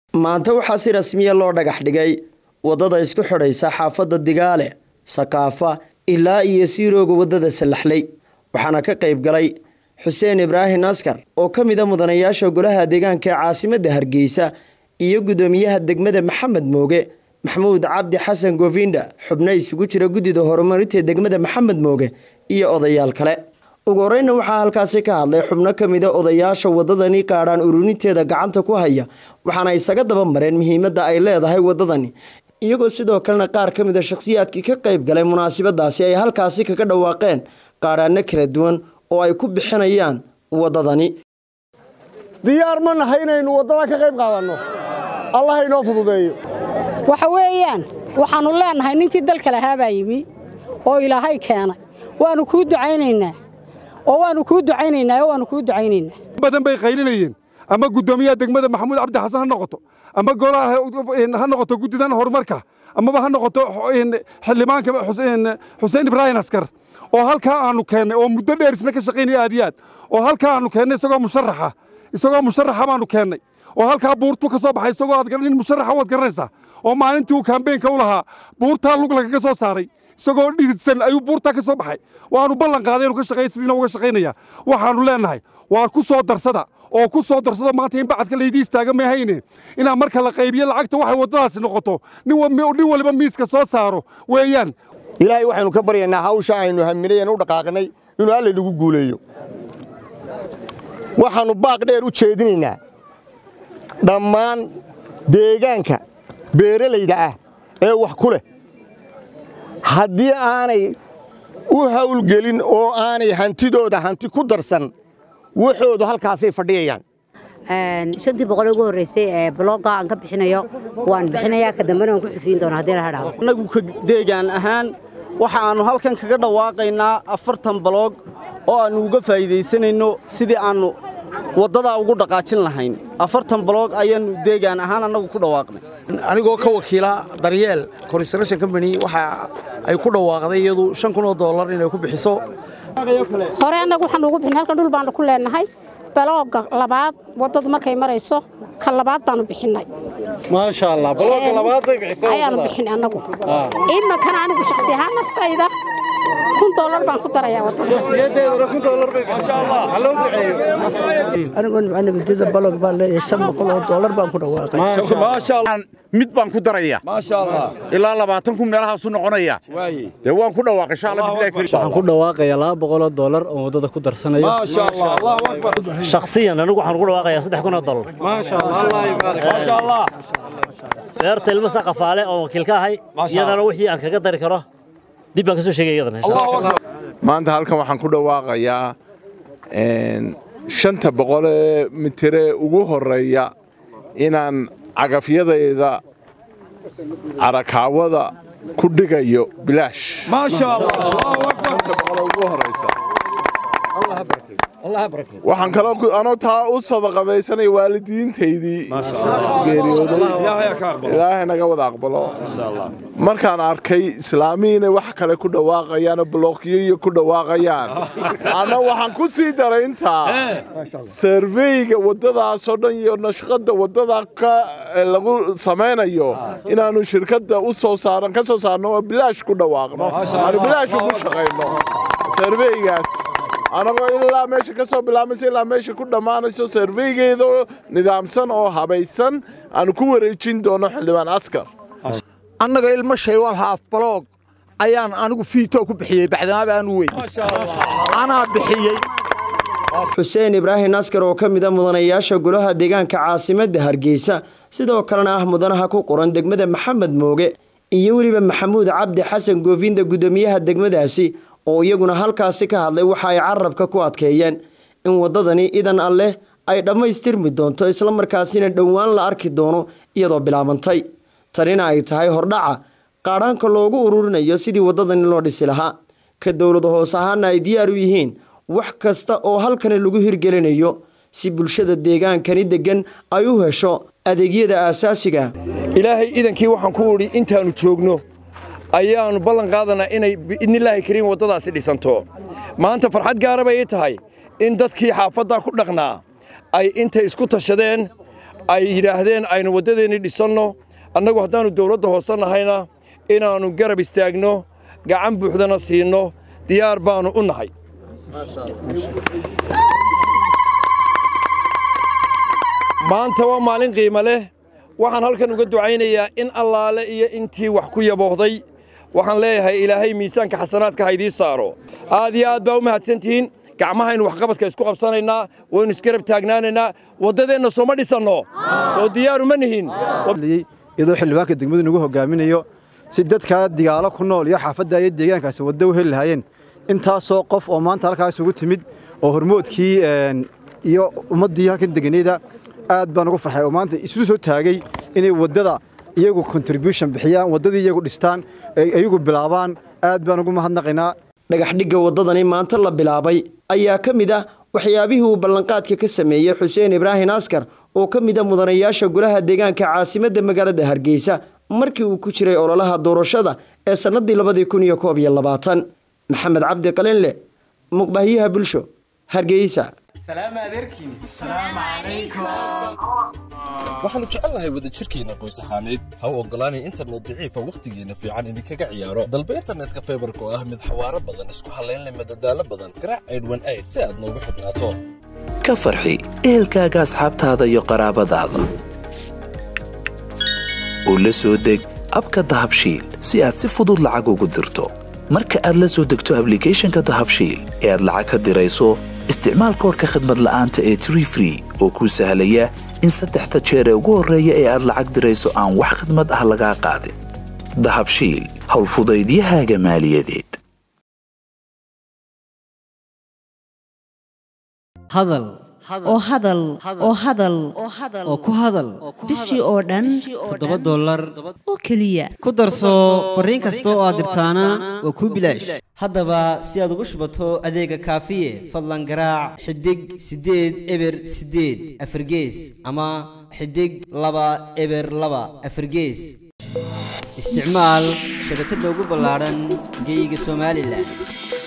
maanta waxaa si rasmiya loo dhagax dhigay waddada isku xidhaysa xaafadda digaale sakaafa ilaa iyo siirooga waddada sallaxley waxaana ka qayb galay xuseen ibraahim askar oo ka mid a mudanayaasha golaha deegaanka ee caasimadda hargeysa iyo guddoomiyaha degmada maxamed mooge maxamuud cabdi xasan govinda xubno isugu jira guddida horumarinta degmada maxamed mooge iyo odayaal kale ugu horeyna waxaa halkaasi ka hadlay xubno ka mid a odayaasha waddadani qaadhaan ururinteeda gacanta ku haya waxaana isaga daba mareen muhiimadda ay leedahay waddadani iyagoo sidoo kalena qaar ka mid a shakhsiyaadkii ka qayb galay munaasabadaasi ay halkaasi kaga dhawaaqeen qaadhaano kala duwan oo ay ku bixinayaan waddadani diyaar ma nahay inaynu waddada ka qayb qaadanno allah inoo fududeeyo waxa weeyaan waxaannu leennahay ninkii dalka lahaa baa yimi oo ilaahay keenay waannu kuu ducaynaynaa oo waannu kuu ducaynaynaa oo waannu kuu ducaynaynaa badan bay qaylinayeen ama guddoomiyaha degmada maxamuud cabdi xasan ha noqoto ama golaha ha noqoto guddidan horumarka amaba ha noqoto xildhibaanka xuseen ibraahim askar oo halkaa aanu keennay oo muddo dheer isna ka shaqaynaya aad iyo aad oo halkaa aanu keennay isagoo musharaxa isagoo musharaxa baanu keennay oo halkaa buurtu ka soo baxay isagoo aad nin musharaxa waad garanaysaa oo maalintii uu kaambeenka u lahaa buurtaa lug lagaga soo saaray isagoo dhididsan ayuu buurtaa ka soo baxay waanu ballan qaaday inuu ka shaqeeya sidiina uga shaqaynaya waxaanu leennahay waa ku soo darsada oo ku soo darsado maanta in bacadka laydii istaaga ma hayne inaa marka la qaybiyo lacagta waxay waddadaasi noqoto nin waliba miiska soo saaro weeyaan ilaahay waxaynu ka baryaynaa hawsha aynu haminay u dhaqaaqnay inuu alla nagu guuleeyo waxaannu baaq dheer u jeedinaynaa dhammaan deegaanka beeralayda ah ee wax ku leh haddii aanay u hawlgelin oo aanay hantidooda hanti ku darsan waxoodu halkaasay fadhiyayaan shantii boqol ugu horreysay ee blogga aan ka bixinayo waan bixinayaa ka dambena waan ku xigsiin doonaa haddii la hadhaado annagu ka deegaan ahaan waxa aannu halkan kaga dhawaaqaynaa afartan baloog oo aannu uga faa'iidaysanayno sidii aannu waddadaa ugu dhaqaajin lahayn afartan baloog ayaannu deegaan ahaan annagu ku dhawaaqnay anigoo ka wakiila daryeel construction company waxa ay ku dhawaaqday iyadu shan kun oo dollar inay ku bixiso hore annagu waxaanu ugu bixin halkan dhul baannu ku leennahay balooga labaad waddadu markay marayso ka labaad baanu bixinnay maasha allah balooga labaad bay bixisay ayaanu bixinay annagu iminkana anigu shakhsi ahaan naftayda kun doolar baan ku darayaa anigoon macnabadida balog baan leeyahay shan boqol oo doolar baan ku dhawaaqay mid baan ku daraya ilaa labaatan kun meelahaasu noqonaya dee waan ku dhawaaqay waxaan ku dhawaaqayaa laba boqol oo doolar oo waddada ku darsanayo shakhsiyan anigu waxaan ku dhawaaqayaa saddex kun oo doolar beerta ilmo saqafaale oo wakiil ka ahay iyadana wixii aan kaga dari karo dib baan ka soo sheegay iyadana maanta halkan waxaan ku dhawaaqayaa shanta boqol ee mitire ugu horreeya inaan cagafyadayda carakaawada ku dhigayo bilaash waxaan kaloo anoo taa u sadaqadaysanaya waalidiintaydii geeriyooday ilaahay naga wada aqbalo markaan arkay islaamii inay wax kale ku dhawaaqayaan blookyo iyo ku dhawaaqayaan anna waxaan ku sii daray intaa sarveyga waddadaasoo dhan iyo nashqadda waddada ka lagu samaynayo inaannu shirkadda u soo saaran ka soo saarno oo bilaash ku dhawaaqno aanu bilaash ugu shaqayno sarveygaas anagoo ilaa meesha ka soo bilaamaysa ilaa meesha ku dhammaanayso sarveygeeda nidaamsan oo habaysan aanu ku wareejin doono xildhibaan askar annaga ilmo shaywal haaf baloog ayaan anigu fiitoo ku bixiyey bacdamaaba aanu weyn anaa bixiyey xuseen ibraahim askar oo ka mid a mudanayaasha golaha deegaanka caasimadda hargeysa sidoo kalena ah mudanaha ku qoran degmada maxamed mooge iyo weliba maxamuud cabdi xasan goofinda guddoomiyaha degmadaasi oo iyaguna halkaasi ka hadlay waxa ay carabka ku adkeeyeen in waddadani idan alleh ay dhammaystirmi doonto islamarkaasina dhowaan la arki doono iyadoo bilaabantay tanina ay tahay hordhaca qaadhaanka loogu ururinayo sidii waddadani loo dhisi lahaa ka dowlada hoos ahaana ay diyaar u yihiin wax kasta oo halkani lagu hirgelinayo si bulshada deegaankani deggan ay u hesho adeegyada aasaasiga ilaahay idankii waxaan ku idhi intaannu joogno ayaannu ballan qaadanaa inay biidnillaahi kariim waddadaasi dhisanto maanta farxad gaara bay ii tahay in dadkii xaafaddaa ku dhaqnaa ay intay isku tashadeen ay yidhaahdeen aynu waddadeennii dhisanno annagu haddaannu dawladda hoose nahayna inaannu garab istaagno gacan buuxdana siinno diyaar baannu u nahay maanta waa maalin qiimo leh waxaan halkan uga ducaynayaa in allaale iyo intii wax ku yaboohday waxaan leeyahay ilaahay miisaanka xasanaadka ha idiin saaro aad iyo aad baa u mahadsantihiin gacmahaynu waxqabadka isku qabsanaynaa waynu isgarab taagnaanaynaa waddadeenna sooma dhisanno soo diyaaru ma nihin iyadoo xildhibaanka degmadu nagu hogaaminayo si dadkaa digaalo ku nool iyo xaafadda iyo deegaankaasi waddo u heli lahaayeen intaasoo qof oo maanta halkaas ugu timid oo hormoodkii iyo ummaddii halkan deganayda aad baan ugu farxay oo maanta isu soo taagay inay waddada iyagu contribution bixiyaan waddadii iyagu dhistaan iyagu bilaabaan aad baan ugu mahadnaqaynaa dhagaxdhigga waddadani maanta la bilaabay ayaa ka mid ah waxyaabihii uu ballanqaadka ka sameeyey xuseen ibraahin askar oo ka mid a mudanayaasha golaha deegaanka caasimadda magaalada hargeysa markii uu ku jiray ololaha doorashada ee sannadii labadii kun iyo koob iyo labaatan maxamed cabdi qalinle muqbahyaha bulsho hargeysa waxaannu jecelnahay wadajirkeenna qoys ahaaneed ha u oggolaanay internet daciifa wakhtigeenna fiican idinkaga ciyaaro dalba internetka faybarka oo ah mid xawaaro badan isku hallaynleh madadaalo badan garaac aydhwan ayd si aad noogu xidhnaato ka farxi ehelkaaga asxaabtaada iyo qaraabadaada oo la soo deg abka dahabshiil si aad si fudud lacag ugu dirto marka aad la soo degto ablicathonka dahabshiil ee aad lacag ka dirayso isticmaal koorka khadmad la'aanta ee tree free oo kuu sahlaya in saddexda jeer ee ugu horreeya ee aad lacag dirayso aan wax khidmad ah lagaa qaadin dahabshiil howlfudaydiyahaaga maaliyadeed hadal oo hadal oo hadal oo ku hadal bishii oo dhan toddoba dollar oo keliya ku darso fariin kasta oo aad dirtaana waa kuu bilaash haddaba si aad ugu shubato adeega kaafiye fadlan garaac xidig siddeed eber siddeed afargees ama xidig laba eber laba afargees isticmaal shabakadda ugu ballaadhan geeyiga somalilan